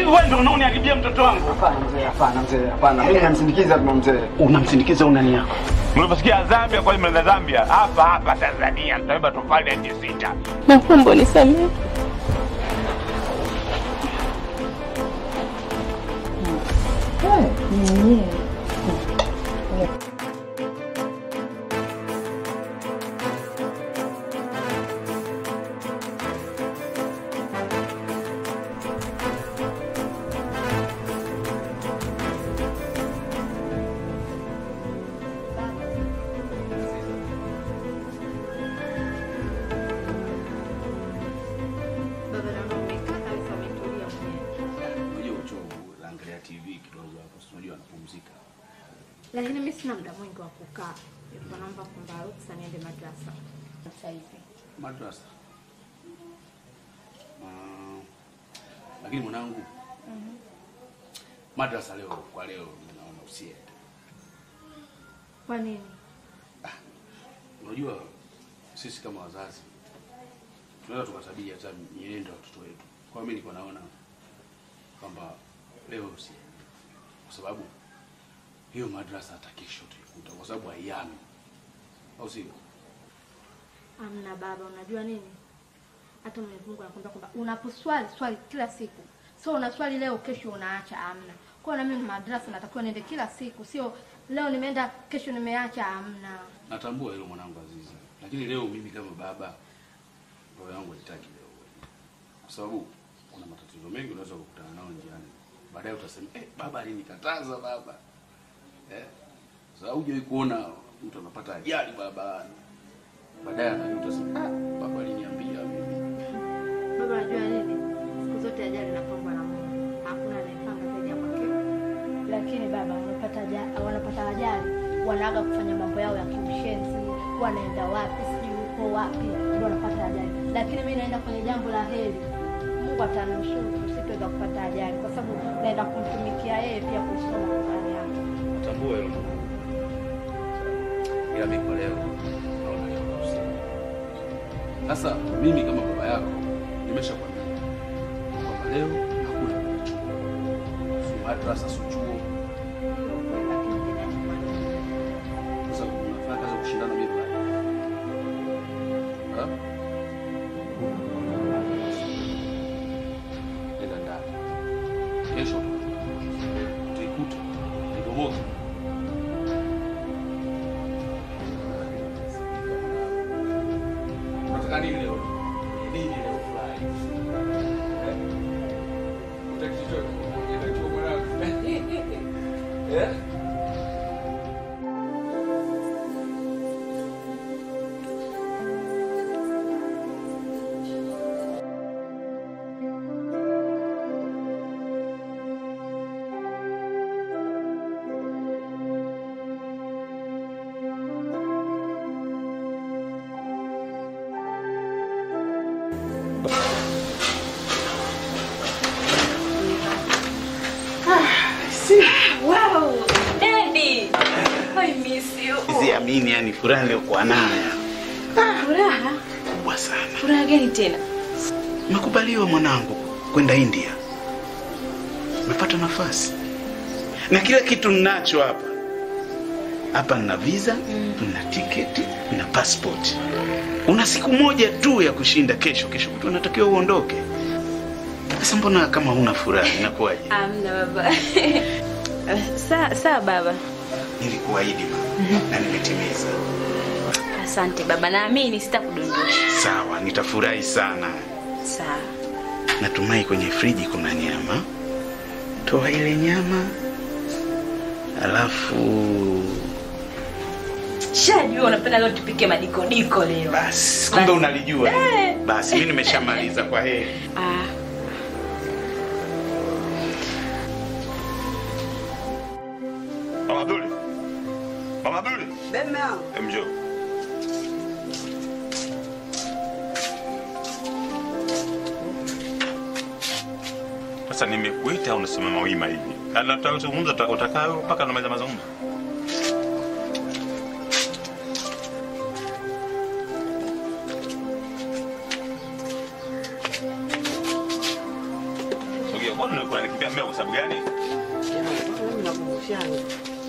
wewe ndio unaoniharibia mtoto wangu. Hapana mzee, hapana mzee, hapana. Mimi namsindikiza tu mzee. Unamsindikiza unani yako. Mliposikia Zambia kwa mnaenda Zambia, hapa hapa Tanzania tutabeba tofali ya inchi sita. Naomba unisamehe. Baba naona umekaa kabisa umetulia mwenyewe. Unajua uchovu, naangalia TV kidogo hapo, si unajua anapumzika. Lakini mimi sina muda mwingi wa kukaa. Nilikuwa naomba kwamba ruksa niende madrasa. Sasa hivi. Madrasa. Ah, lakini mwanangu, madrasa leo kwa leo naona usiende. Kwa nini? Unajua sisi kama wazazi tunaweza tukatabia hata mienendo ya watoto wetu. Kwa hiyo mimi niko naona kwamba leo usiende, kwa sababu hiyo madrasa hata kesho utaikuta, kwa sababu haiami, au sio? Amna baba, unajua nini? Hata Mwenyezi Mungu anakuambia kwamba unaposwali swali kila siku. So unaswali leo, kesho unaacha, amna. Kwa hiyo na mimi madrasa natakiwa niende kila siku, sio leo nimeenda kesho nimeacha, amna. Natambua hilo mwanangu Azizi, lakini leo mimi kama baba, roho yangu haitaki leo uende. kwa sababu kuna matatizo mengi unaweza kukutana nao njiani. Baadaye utasema eh, baba alinikataza baba, eh, sasa hujawahi kuona mtu anapata ajali barabarani, baadaye anajuta utasema ah, baba aliniambia mimi. Baba, unajua nini? Siku zote ajali inapangwa na Mungu. Hakuna anayepanga zaidi ya kwake. lakini baba wanapata ajali, wanapata ajali wanaaga kufanya mambo yao ya kiushenzi, wanaenda wapi sijui huko wapi, ndio wanapata ajali. Lakini mimi naenda kwenye jambo la heri, Mungu atanusuru, sitaweza kupata ajali kwa sababu naenda kumtumikia yeye pia kusoma Qur'ani yake. Natambua hilo mwanangu, ila mimi kwa leo naona leo usiende. Sasa mimi kama baba yako nimeshakwambia kwamba leo hakuna kwenda chuo, si madrasa, si chuo. Sasa unafanya kazi ya kushindana mimi baba. Ha? Nenda ndani. Kesho utaikuta ibomoke. Unataka nini leo? Nini leo fly? Eh? Utaki chochote? Nenda chuo mwanangu. Eh? Wow, Daddy. I miss you. Siamini yani furaha niliyokuwa nayo Furaha? kubwa sana. Furaha gani tena? Umekubaliwa mwanangu kwenda India, umepata nafasi na kila kitu ninacho hapa hapa. Nina visa, nina tiketi, nina passport. Una siku moja tu ya kushinda kesho. Kesho kutu unatakiwa uondoke. Sasa mbona kama huna furaha, inakuwaje? Amna baba. Sawa sawa baba. Nilikuahidi mama na nimetimiza. Asante baba, naamini sitakudondosha. Sawa, nitafurahi sana. Sawa. Natumai kwenye friji kuna nyama. Toa ile nyama, alafu Shajua unapenda leo tupike madikodiko leo. basi, kumbe unalijua. Eh. Basi mimi nimeshamaliza, kwa heri. Ah. Mama Abduli, Mama Abduli, Bema, Em, njoo. Sasa nimekuita unasimama wima hivi. Anatazungumza utakaa mpaka namaliza mazungumzo. Sogea, mbona ulikuwa unakimbia maisha yangu.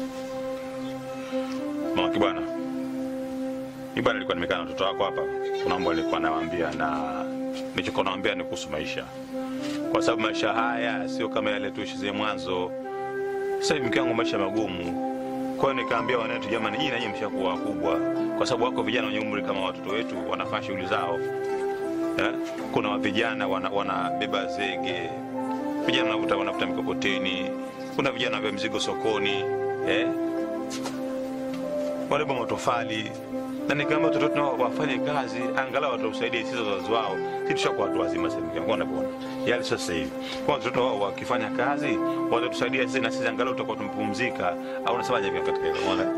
Mama Kibwana, mimi bwana nilikuwa nimekaa na watoto wako hapa. Kuna mambo nilikuwa nawaambia na nilichokuwa nawaambia ni kuhusu maisha, kwa sababu maisha haya sio kama yale tuishi mwanzo. Sasa hivi mke wangu maisha magumu, kwa hiyo nikaambia wanetu, jamani, nyinyi nanyi mshakuwa wakubwa, kwa sababu wako vijana wenye umri kama watoto wetu wanafanya shughuli zao eh? Kuna vijana wana- wanabeba zege, vijana wanavuta wanavuta mikokoteni, kuna vijana wanabeba mizigo sokoni eh? wanabeba matofali na nikaambia watoto wetu nao wafanye kazi angalau watausaidia sisi wazazi wao si tushakuwa watu wazima sasa hivi kwa unavyoona yale sasa hivi kwa watoto wao wakifanya kazi watatusaidia sisi na sisi angalau tutakuwa tumepumzika au unasemaje vya katika hilo unaona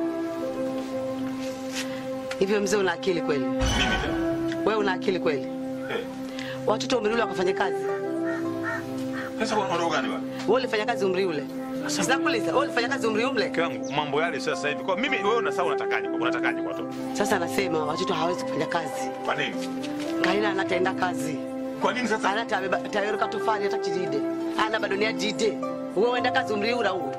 Hivyo mzee, una akili kweli? mimi tena Wewe una akili kweli? eh Watoto umri ule wakafanya kazi, sasa kwa ndio gani bwana wewe ulifanya kazi umri ule? Sinakuuliza, wewe ulifanya kazi umri ule? mke wangu mambo yale sasa hivi kwa mimi wewe unasahau unatakaje kwa unatakaje kwa watoto Sasa anasema watoto hawezi kufanya kazi, kwa nini kaina anataenda kazi, kwa nini sasa anatabeba tayari katofali hata chidide, ana bado ni ajide. Wewe uenda kazi umri ule huo?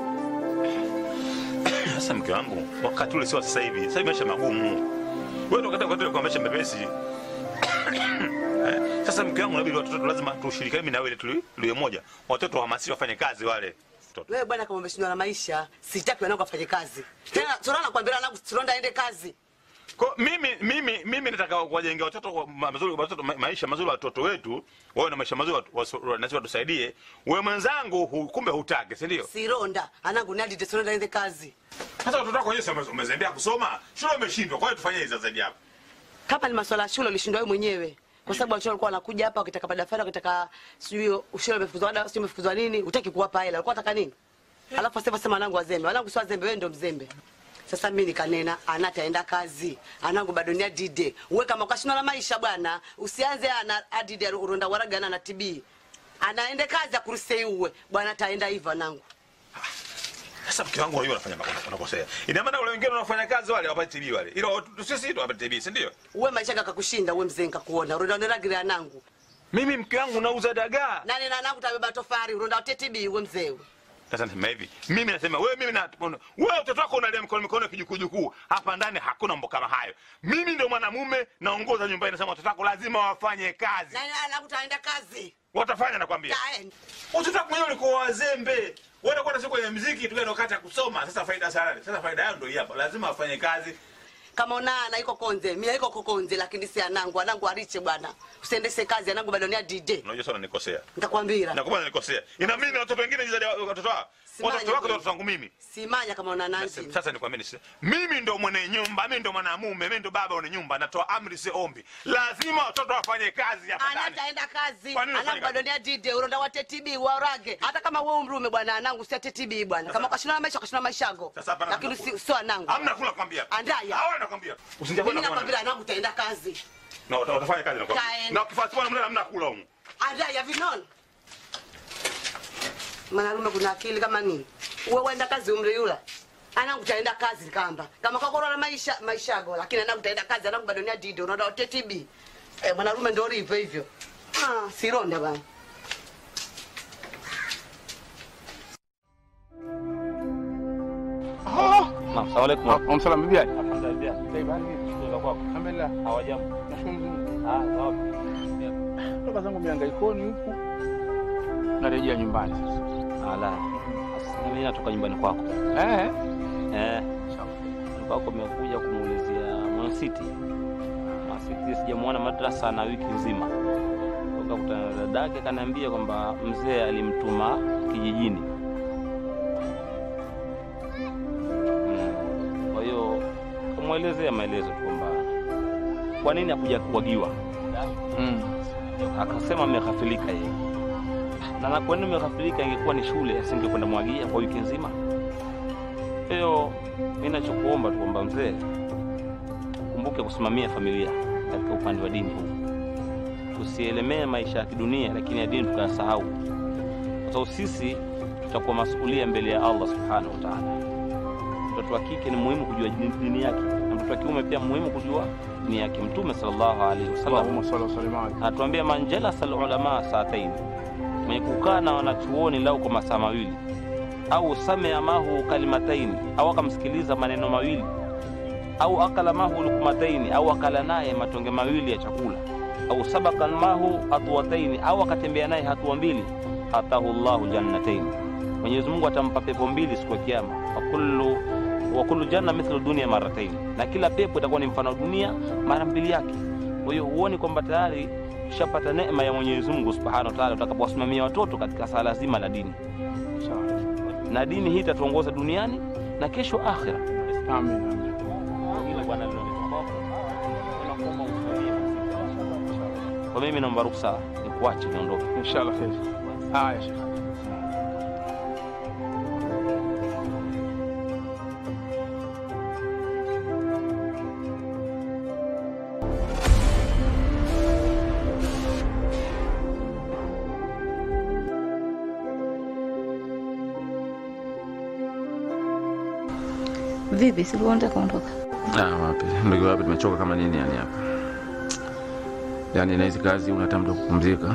Sasa mke wangu, wakati ule sio sasa hivi. Sasa hivi maisha magumu. Wewe wakati wakati ule kwa maisha mepesi. Eh, Sasa mke wangu, inabidi watoto lazima tushirikiane mimi na wewe tuli tuli moja. Watoto wahamasishwe wafanye kazi wale. Watoto. Wewe bwana, kama umeshindwa na maisha, sitaki wanangu afanye kazi tena. Sura nakwambia wanangu, Sironda aende kazi. Kwa mimi mimi mimi nataka kuwajengea watoto kwa ma- mazuri watoto ma- maisha mazuri watoto wetu. Wawe na maisha mazuri watu- waso- na sisi watusaidie. Wewe mwenzangu hu, kumbe hutaki, si ndio? Sironda anangu ni adide, Sironda aende kazi. Sasa watoto wako wenyewe si umezembea kusoma. Shule umeshindwa. Kwa hiyo tufanye hizo zaidi hapo. Kama ni masuala ya shule ulishindwa wewe mwenyewe, kwa sababu watoto walikuwa wanakuja hapa wakitaka madaftari, wakitaka sijui shule imefukuzwa ada, sijui imefukuzwa nini, utaki kuwapa hela, walikuwa wataka nini? Alafu asema sema wanangu wazembe, wanangu sio wazembe, wewe ndio mzembe. Sasa mimi nikanena, anataenda kazi, anangu bado ni adide. Uwe kama ukashindwa na maisha bwana, usianze ana adide uronda waraga na TB. Anaende kazi akurusei uwe. Bwana ataenda hivyo anangu. Sasa mke wangu wewe unafanya makosa unakosea. Ina maana wale wengine wanafanya kazi wale hawapati TB wale. Ila watu- sisi tu hawapati TB, si ndio? Uwe maisha kakakushinda, uwe mzee nikakuona. Uronda waraga anangu. Mimi mke wangu nauza dagaa. Nani na anangu tabeba tofari, uronda wa TB uwe mzee. uwe. Sasa nasema hivi, mimi nasema wewe mimi na wewe mtoto wako unalia mikono mikono kijukujukuu. Hapa ndani hakuna mambo kama hayo. Mimi ndio mwanamume naongoza nyumbani nasema watoto wako lazima wafanye kazi. Nani na anangu taenda kazi. Watafanya nakwambia. Taenda. Watoto wako wenyewe walikuwa wazembe. Wewe unakwenda siku kwenye muziki tu ndio wakati ya kusoma. Sasa faida sana. Sasa faida yao ndio hii hapa. Lazima wafanye kazi. kama unaana iko konze mimi iko kokonze lakini si anangu anangu ariche bwana usiendeshe kazi anangu bado ni adide Unajua sana nikosea. nitakwambia Nakuba nilikosea. Ina mimi na watoto wengine zaidi ya watoto wao. Simanya Watoto wako ndio kweli. watoto wangu mimi. simanya kama una nanzi Sasa- Sasa nikwambie nisi. Mimi ndo mwenye nyumba, mimi ndo mwanamume, mimi ndo baba wa nyumba, natoa amri si ombi. Lazima watoto wafanye kazi hapa ndani. anataenda kazi Kwa nini anangu unafanya bado ni adide uronda wate TB warage hata kama wewe umrume bwana anangu si ate TB bwana kama ukashindana na maisha ukashindana na maisha yako Sasa hapa lakini namna si- sio anangu Hamna kula kwambia. Andaya. Hawa nakwambia. Usinijapo mimi na kuona. nakwambia anangu taenda kazi Na wata- watafanya kazi nakwambia. Kaeni. Na ukifanya bwana mna hamna kula huko. andaya vinon mwanarume kuna akili kama nini uwe wenda kazi umri yula anangu taenda kazi kamba kama kakorola maisha maishago lakini anangu taenda kazi anangu bado ni adide unaona wote TB eh, mwanarume ndo hivyo hivyo ah, sironda bana Naam, salamu alaikum. Wamsalam bibi yake. Alhamdulillah. Alhamdulillah. Hawajambo. Nashukuru Mungu. Ah, sawa. Toka zangu mihangaikoni huku. Narejea nyumbani sasa. Ala. Sasa mimi natoka nyumbani kwako. Eh. Eh. Nyumbani kwako umekuja kumuulizia Mwansiti. Mwansiti sijamuona madrasa na wiki nzima. Toka kutana na dadake kaniambia kwamba mzee alimtuma kijijini. Mm. Kwa hiyo kumwelezea maelezo tu kwamba kwa nini hakuja kuagiwa. Mm. akasema ameghafilika yeye na na kwa nini ameghafilika ingekuwa ni shule asingekwenda mwagia kwa wiki nzima kwa hiyo mi nachokuomba tu kwamba mzee kumbuke kusimamia familia katika upande wa dini huu tusielemee maisha ya kidunia lakini ya dini tukayasahau kwa sababu sisi tutakuwa masulia mbele ya allah subhanahu wa taala mtoto wa kike ni muhimu kujua dini dini yake na mtoto wa kiume pia muhimu kujua dini yake mtume sallallahu alaihi wasallam Allahumma salli wa sallim alayhi. anatuambia man jalasa alulama saatain, mwenye kukaa na wanachuoni lau kwa masaa mawili, au samia mahu kalimataini au akamsikiliza maneno mawili au akala mahu lukumataini au akala naye matonge mawili ya chakula au sabaka mahu hatuataini au akatembea naye hatua mbili atahu llahu jannataini mwenyezi mungu atampa pepo mbili siku ya kiama wa kullu wa kullu janna mithlu dunia marataini na kila pepo itakuwa ni mfano wa dunia mara mbili yake kwa hiyo huoni kwamba tayari tushapata neema ya mwenyezi mungu subhanahu wa taala utakapowasimamia watoto katika sala zima la dini na dini hii itatuongoza duniani na kesho akhira Amin, amin. hilo bwana linaleta kwako unakuomba usimamie kwa mimi naomba ruksa nikuache niondoke Inshallah kheri. Haya shekhe. Vipi, sikuwa unataka kuondoka? Ah, wapi ndugu, wapi, tumechoka kama nini yani hapa. Yani na hizi kazi unataka muda wa kupumzika,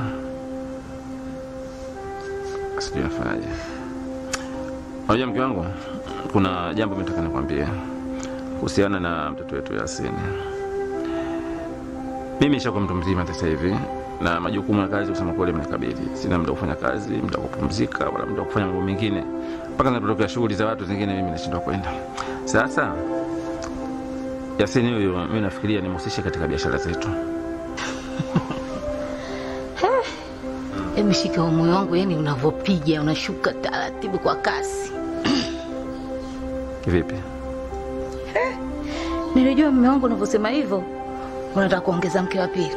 sijui nafanyaje. Unajua mke wangu, kuna jambo mimi nataka nikwambie kuhusiana na mtoto wetu Yasini. Mimi nishakuwa mtu mzima sasa hivi na majukumu ya kazi kusema kweli mnikabidhi. Sina muda wa kufanya kazi, muda wa kupumzika, wala muda wa kufanya mambo mengine, mpaka zinapotokea shughuli za watu zingine mimi nashindwa kwenda. Sasa Yasini huyu mimi nafikiria nimhusishe katika biashara zetu. Hebu shika wa moyo wangu, yani unavyopiga unashuka taratibu kwa kasi. Kivipi? Nilijua mume wangu unavyosema hivyo, unataka kuongeza mke wa pili.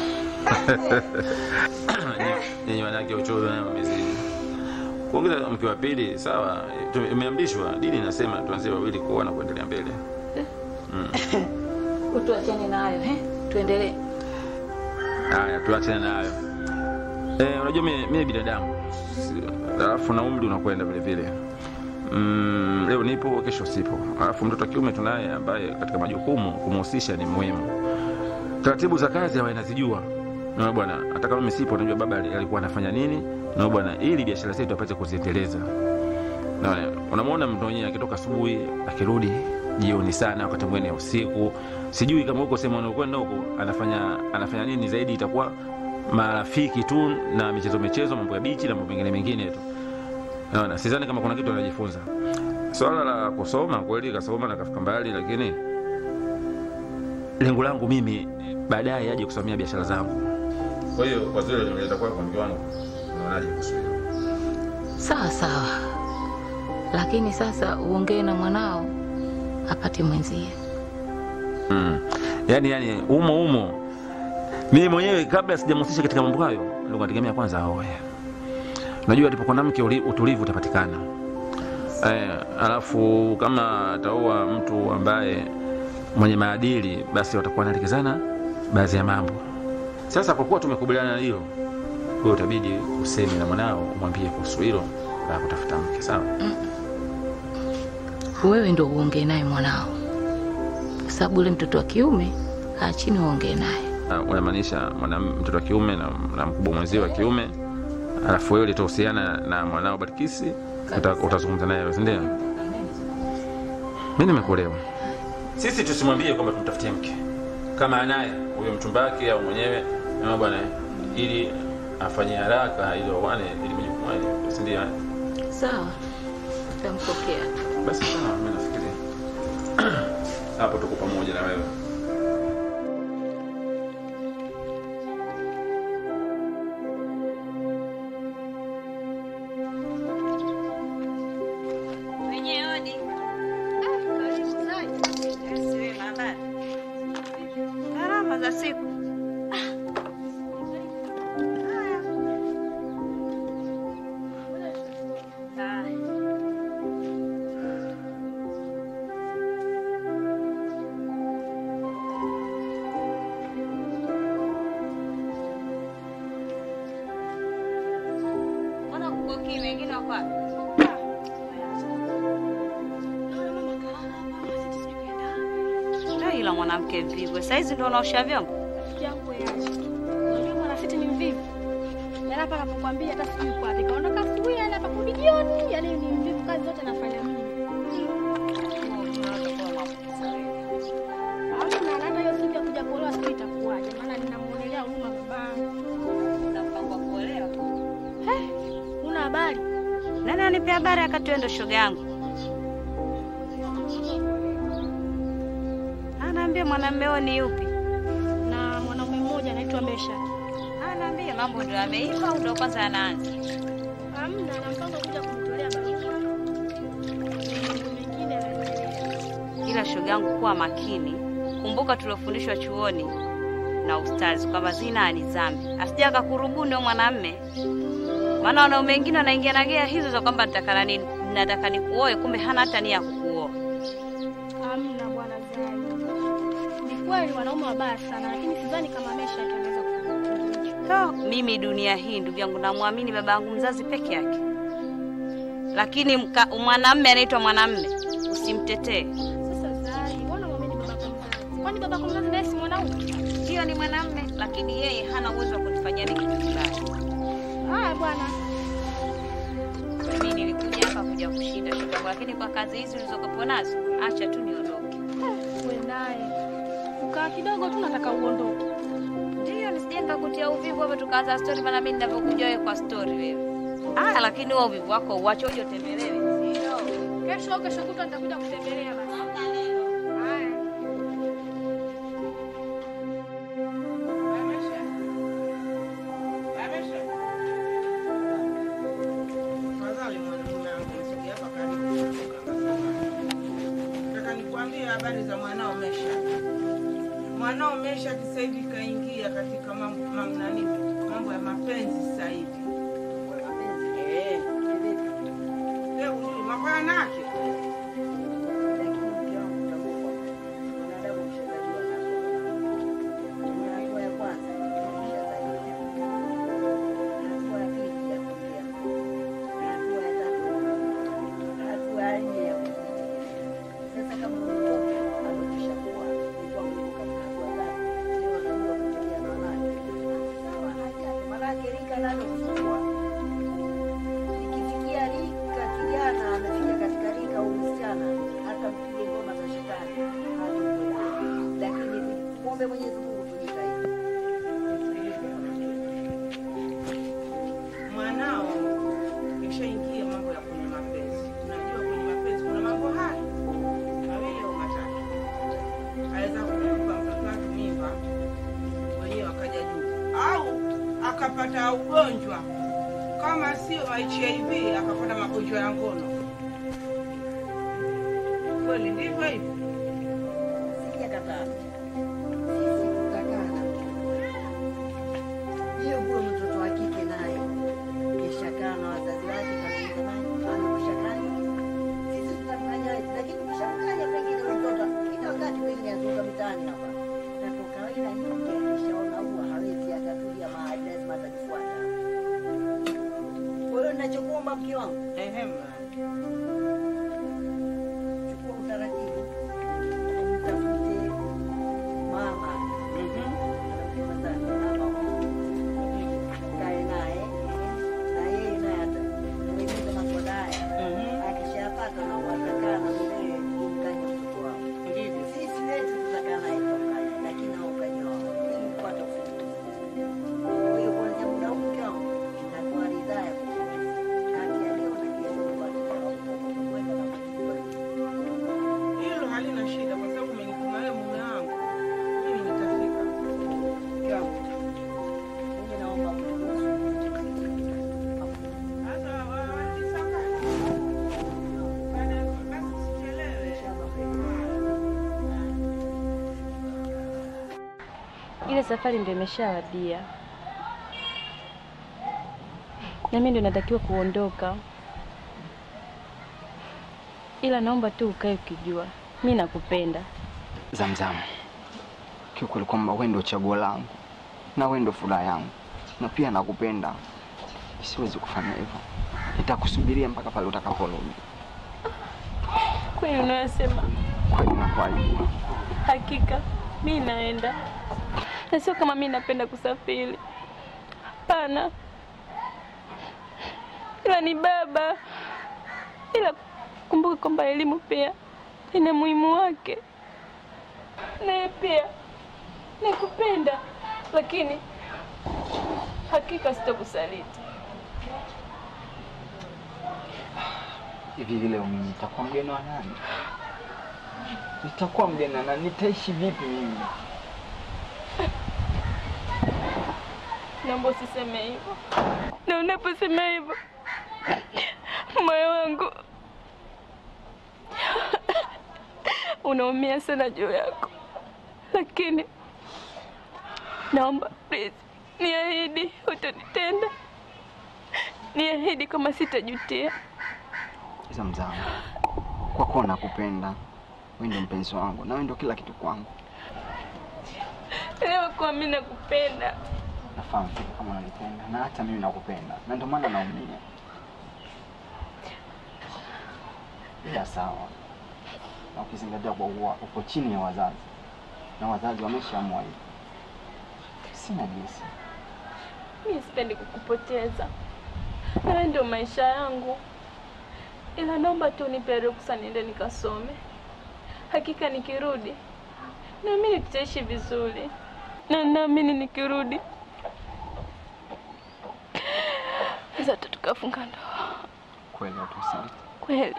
Nyinyi wanawake uchoyo nayo umezidi. Kuongeza mke wa pili sawa, tume- imeamrishwa dini inasema tuanzie wawili kuoa na kuendelea mbele. Mm. Tuachane na hayo, eh? Tuendelee. Haya, tuachane na hayo. Eh, unajua mimi mimi binadamu. Si- Alafu na umri unakwenda vile vile. Mm, leo nipo kesho sipo. Alafu mtoto wa kiume tunaye ambaye katika majukumu kumhusisha ni muhimu. Taratibu za kazi hawa inazijua. Na bwana, hata kama mimi sipo unajua baba ali- alikuwa anafanya nini? Na bwana, ili biashara zetu apate kuziendeleza. Na unamwona mtu mwenyewe akitoka asubuhi akirudi jioni sana, wakati mwingine usiku. Sijui kama huko sehemu anakwenda huko anafanya anafanya nini zaidi, itakuwa marafiki tu na michezo michezo, mambo ya bichi na mambo mengine mengine tu. Naona sidhani kama kuna kitu anajifunza. Swala la kusoma kweli kasoma na kafika mbali, lakini lengo langu mimi baadaye aje kusimamia biashara zangu. Kwa hiyo kwa zile nimeleta kwako mke wangu, unaonaje kuhusu hilo? Sawa sawa, lakini sasa uongee na mwanao apate mwenzie. Mm. Yaani yani umo umo. Mimi mwenyewe kabla sijamhusisha katika mambo hayo, ndio nategemea kwanza aoe. Unajua alipokuwa na mke uli- utulivu utapatikana. Eh, alafu kama ataoa mtu ambaye mwenye maadili basi watakuwa wanaelekezana baadhi ya mambo. Sasa kwa kuwa tumekubaliana na hilo, wewe utabidi useme na mwanao umwambie kuhusu hilo la kutafuta mke, sawa? Wewe ndo uongee naye mwanao, kwa sababu ule mtoto wa kiume kaa chini uongee naye. Uh, unamaanisha mwana mtoto wa kiume na, na mkubwa mwenzio wa kiume alafu wewe litahusiana na mwanao Barkisi uta, utazungumza naye wewe, si ndio? Mimi nimekuelewa. Sisi tusimwambie kwamba tumtafutie mke kama anaye huyo mchumba wake au mwenyewe na bwana, ili afanye haraka ili waone ili majukumu yake, si ndio? Sawa, utampokea. Basi sawa, mimi nafikiria hapo tuko pamoja na wewe. Wenye odi. Ah, karibu sana. Asiwe mabaya. Gharama za siku. Ah. Haya. Haya. Mbona kuko kimya? Wengine wako wapi? Ndio ila mwanamke mvivu. Saizi ndio unaosha vyombo. yangu yaje. Unajua mwanafiti ni mvivu. Yaani hapa anapokuambia hata sijui kwa nikaondoka asubuhi yani hapa kurudi jioni, yani ni mvivu kazi zote nafanya mimi. Hamna, na hata hiyo siku ya kuja kuolewa sijui itakuwaje, maana ninamuonelea huruma babangu. Unapangwa kuolewa? Eh, Una habari? Nani anipe habari wakati wewe ndo shoga yangu? Anaambia mwanamume huo ni yupi? Na mwanaume mmoja anaitwa Mesha. Anaambia mambo ndio yameiva au ndio kwanza yanaanza? Hamna, na mpango kuja kumtolea barua. Mambo mengine yanaendelea. Ila shoga yangu, kuwa makini. Kumbuka tuliofundishwa chuoni na ustazi kwamba zina ni dhambi, asija akakurubuni huyo mwanamume. Maana wanaume wengine wanaingia na gea hizo za kwamba nataka nini, nataka nikuoe, kumbe hana hata nia ya kukuoa. Hamna bwana Zai. Ni kweli wanaume wabaya sana, lakini sidhani kama Mesha ataweza kufanya hicho. So, mimi dunia hii ndugu yangu namwamini baba yangu mzazi peke yake, lakini mka- mwanamume anaitwa mwanamume, usimtetee. Sasa Zai, mbona muamini babako mzazi? Kwani babako mzazi naye si mwanaume? Ndio, ni mwanamume, lakini yeye hana uwezo wa kunifanyia mimi kitu kibaya. Haya bwana. Mimi nilikuja hapa kuja kushinda shoga yangu, lakini kwa kazi hizi ulizokuwa nazo, acha tu niondoke. Wewe naye. Ukaa kidogo tu nataka uondoke. Ndio, nisije nikakutia uvivu hapa tukaanza story, maana mimi ninavyokuja wewe kwa story wewe. Ah, lakini wewe uvivu wako uache uje utembelewe. Sio. Kesho au kesho kutwa nitakuja kutembelea basi. Haya. Tafadhali mwanamume wangu, msogea hapa karibu. Nataka nikwambie habari za mwanao Mesha. Mwanao Mesha sasa hivi kaingia katika mambo mam- nani, mambo ya mapenzi sasa hivi. Eh. Eh, hujui mambo yanake. Ikifikia rika kijana amefika katika rika au msichana, hata mpige ngoma za shetani hatakuelewa. Lakini muombe Mwenyezi Mungu tujitahidi. Mwanao ishaingia mambo ya kwenye mapenzi. Unajua kwenye mapenzi kuna mambo haya mawili au matatu. Aweza kumpa mtoto wake mimba wenyewe akaja juu, au akapata ugonjwa kama sio HIV akapata magonjwa ya ngono. Kweli ndivyo hivyo? Sijakataa. Sisi tutakana. Hiyo huyo mtoto wa kike naye kishakaa na wazazi wake kabisa naye anakushakanya. Sisi tutamfanya lakini kushamkanya pengine huyo mtoto kila wakati pengine azunguka mitaani hapa. Na kwa kawaida hiyo mke akishaona huwa hawezi akatulia mahali lazima atajifuata. Kwa hiyo ninachokuomba mke wangu, Ehem. chukua utaratibu mtafute mama kae naye na yeye naye atamueleza maswala haya akishapata na watakaa na mwenyewe kumkanya mtoto wao sisi wetu tutakaa naye tutamkanya lakini hao ukanya wao ili kupata ufumbuzi kwa hiyo kuanzia muda huu mke wangu natoa ridhaa ya kati ya leo na kesho kupata kwenda na Hilo halina shida kwa sababu umenituma wewe mume wangu, mimi nitafika. Mke wangu. mimi naomba Sasa wa- wanisakate. Baada- basi usichelewe. Ile safari ndio imeshawadia, na mimi ndio natakiwa kuondoka, ila naomba tu ukae ukijua mi nakupenda. Zamzam, kiukweli kwamba wewe ndio chaguo langu na wewe ndio furaha yangu, na pia nakupenda. Siwezi kufanya hivyo, nitakusubiria mpaka pale utakaporudi. Kweli unayosema? Kweli nakuahidi. Hakika mi naenda, na sio kama mi napenda kusafiri, hapana, ila ni baba ila kumbuka kwamba elimu pia ina muhimu wake. Naye pia nakupenda, lakini hakika sitakusaliti. Hivi vile mimi nitakuwa mgeni wa nani? Nitakuwa mgeni wa nani? Nitaishi vipi mimi? Naomba usiseme hivyo, na unaposema hivyo moyo wangu unaumia sana juu yako, lakini naomba please, niahidi utanitenda, niahidi kama sitajutia. Zamzam, kwa kuwa nakupenda, wewe ndio mpenzi wangu na wewe ndio kila kitu kwangu. Elewa kuwa mimi nakupenda. Nafahamu fika kama unanipenda na hata mimi nakupenda, na ndio maana naumia. Ila sawa, na ukizingatia kwa kuwa uko chini ya wazazi na wazazi wameshaamua hivyo, sina jinsi. Mimi sipendi kukupoteza, na wewe ndio maisha yangu, ila naomba tu unipe ruksa niende nikasome. Hakika nikirudi naamini tutaishi vizuri, na naamini nikirudi zata tukafunga ndoa Kweli hatusaliti. kweli.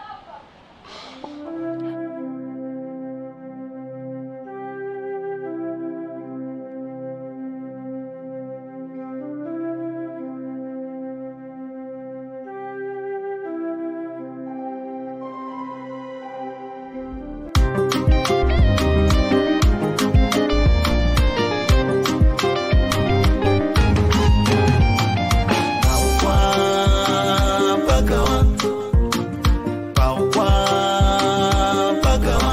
pagawa paukwa pagawa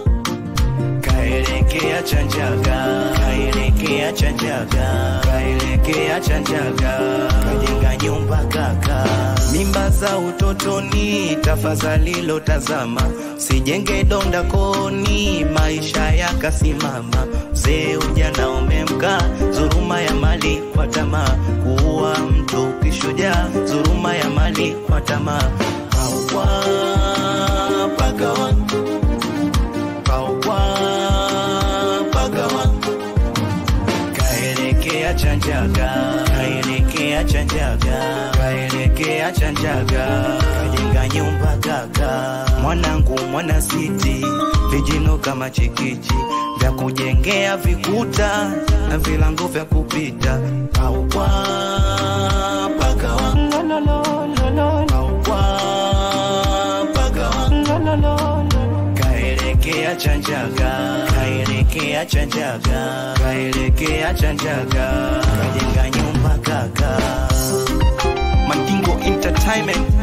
kaelekea chanjaga kaelekea chanjaga kaelekea chanjaga kajenga nyumba kaka mimba za utotoni tafadhali lotazama sijenge donda koni maisha yakasimama mzee ujana umemka dhuruma ya mali kwa tamaa kuua mtu kishujaa dhuruma ya mali kwa tamaa paukwa pagawa paukwa pagawa kaelekea chanjaga kaelekea chanjaga kaelekea chanjaga kajenga nyumba kaka mwanangu mwana siti vijino kama chikichi vya kujengea vikuta na vilango vya kupita paukwa pagawa paukwa pagawa kaelekea chanjaga kaelekea chanjaga kaelekea chanjaga kajenga nyumba kaka mandingo entertainment